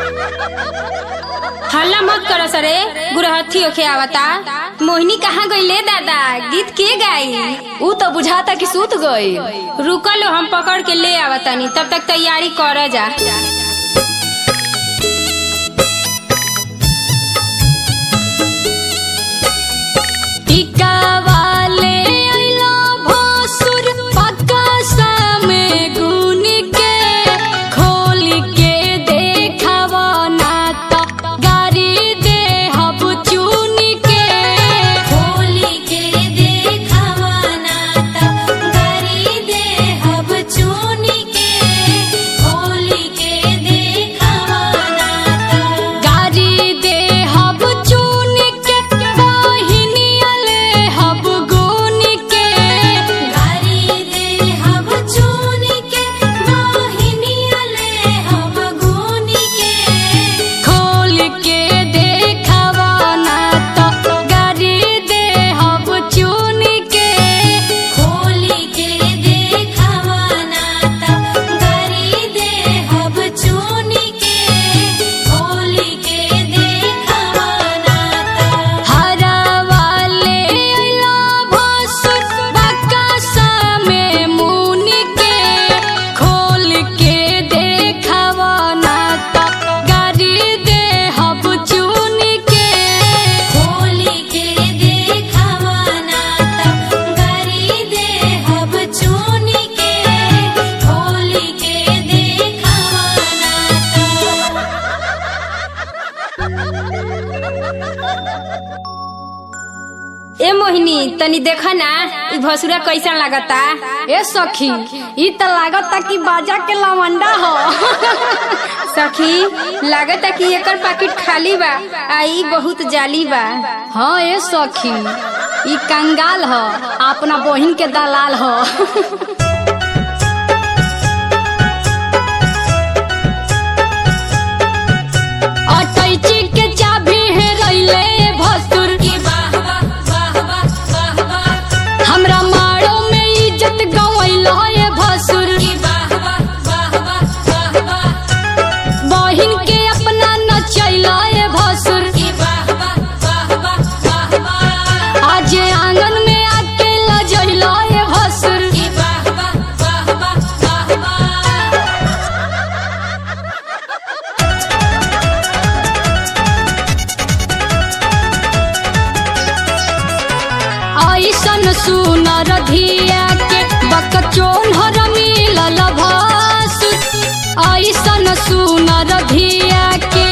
हल्ला मत करो सरे गुरहथी ओखे आवता मोहिनी कहाँ गईले दादा गीत के गाई ऊ तो बुझाता कि सूत गई रुकलो हम पकड़ के ले आवतानी तब तक तैयारी कर जा टीका वाले अइला भोसुर पक्का सामे गुन के खोल के देखावा ना तो गारी दे हब चुन के खोल के देखावा ना त गरी दे हब चुन के खोल के देखावा ना त गारी दे हब चुन के बहिनिया ले हब गुन के गरी दे हब चुन के मोहिनिया ले हब गुन के खोल के देखावा ना तो गारी दे हब चुन के खोल के देखावा ना त गरी दे हब चुन के खोल के देखावा ना त हरा वाले अइला भोसुर बक्का में मुन के खोल के देखावा ना तो गारी दे हब चुन के खोल के देखावा ना त गरी दे हब चुन के खोल के देखावा ना ए मोहिनी तनी देखा ना ई भसुरा कैसा लागता ए सखी ई त लागता कि बाजा के लवंडा हो सखी लागता कि एकर पैकेट खाली बा आ ई बहुत जाली बा हाँ ए सखी ई कंगाल ह अपना बहिन के दलाल ह अटैची के चाबी है रैले भसुर की वाह वाह वाह वाह वाह वाह हमरा मारो में इज्जत गवैल है भसुर की वाह वाह वाह वाह वाह वाह बहिन के अपना नचैल है भसुर की वाह वाह वाह वाह वाह वाह आज आंगन में आके लजैल है भसुर की वाह वाह वाह वाह वाह वाह ऐसन सुनर धिया के बकचोन हर मिलल भासुर ऐसन सुनर धिया के